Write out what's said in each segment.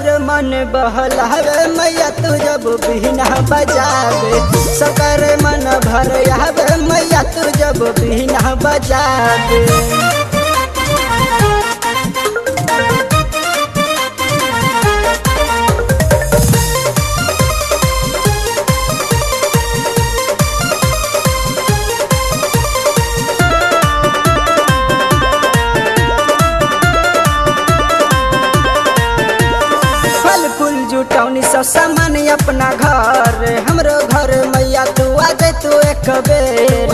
सबकर मन बहलावे मैया तू जब बिना बजावे सबकर मन भर आवे मैया तू जब बिना बजावे फल फूल जुटौनी सब सामान अपना घर हमरो घर मैया तू आ जाए तू एक बेर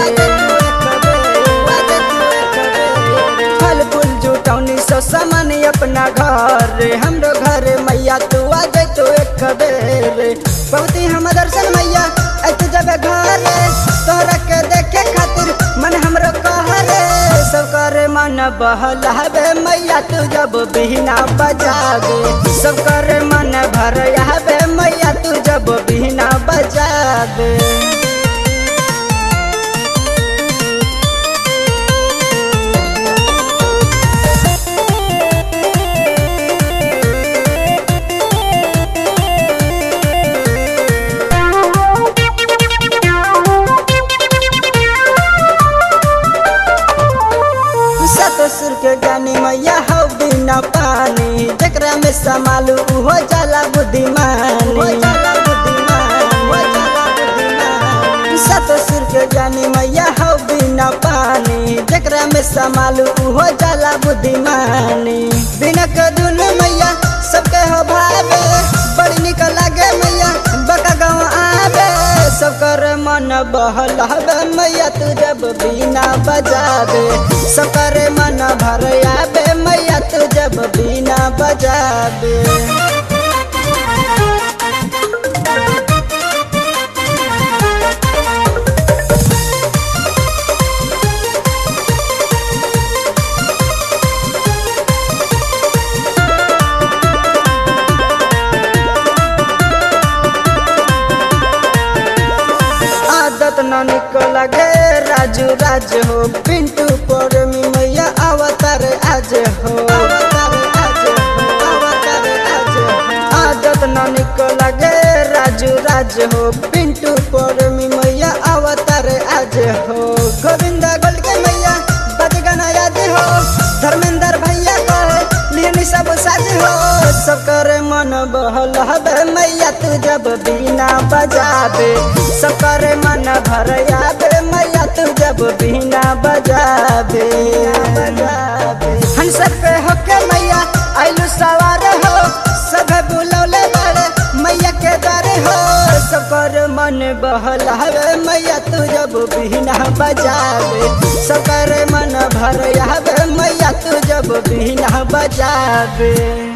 फल फूल जुटौनी सब सामान अपना घर हमरो घर मैया तू आ जाए तू एक बेर बहुत ही हम दर्शन मैया आई तू जब घर तोहरा के देखे खातिर मन हमरो कहरे सब करे मन बहलावे मैया तू जब बिना बजावे सब करे मन भर आवे मैया तू जब बिना बजावे ससुर के ज्ञानी मैया हो बिना पानी जकरा में समालू हो जाला बुद्धिमानी ससुर के ज्ञानी मैया हो बिना पानी जकरा में समालू हो जाला बुद्धिमानी बिना कदुन मैया सबके हो भावे बड़ी निक लागे मैया बका गाँव आवे सब कर मन बहलावे मैया तू जब बिना बजावे सब करे मन भर आवे मैया तू जब बिना बजावे आदत न निकल गे राजू राज हो पिंटू पर मी मैया अवतार आज हो अवतार आज हो अवतार आज हो आदत न निकल गे राजू राज हो पिंटू पर मी मैया अवतार आज हो गोविंदा गोल के मैया बज गाना याद हो धर्मेंद्र भैया कहे लिहनी सब साज हो सब करे मन बहलावे मैया तू जब बिना बजावे सब करे मन भर आवे मैया तू जब बिना बजावे हंस पे होके मैया आइलू सवार हो सब बुलौले बड़े मैया के दर हो सब कर मन बहलावे मैया तू जब बिना बजावे सब करे मन भर आवे मैया तू जब बिना बजावे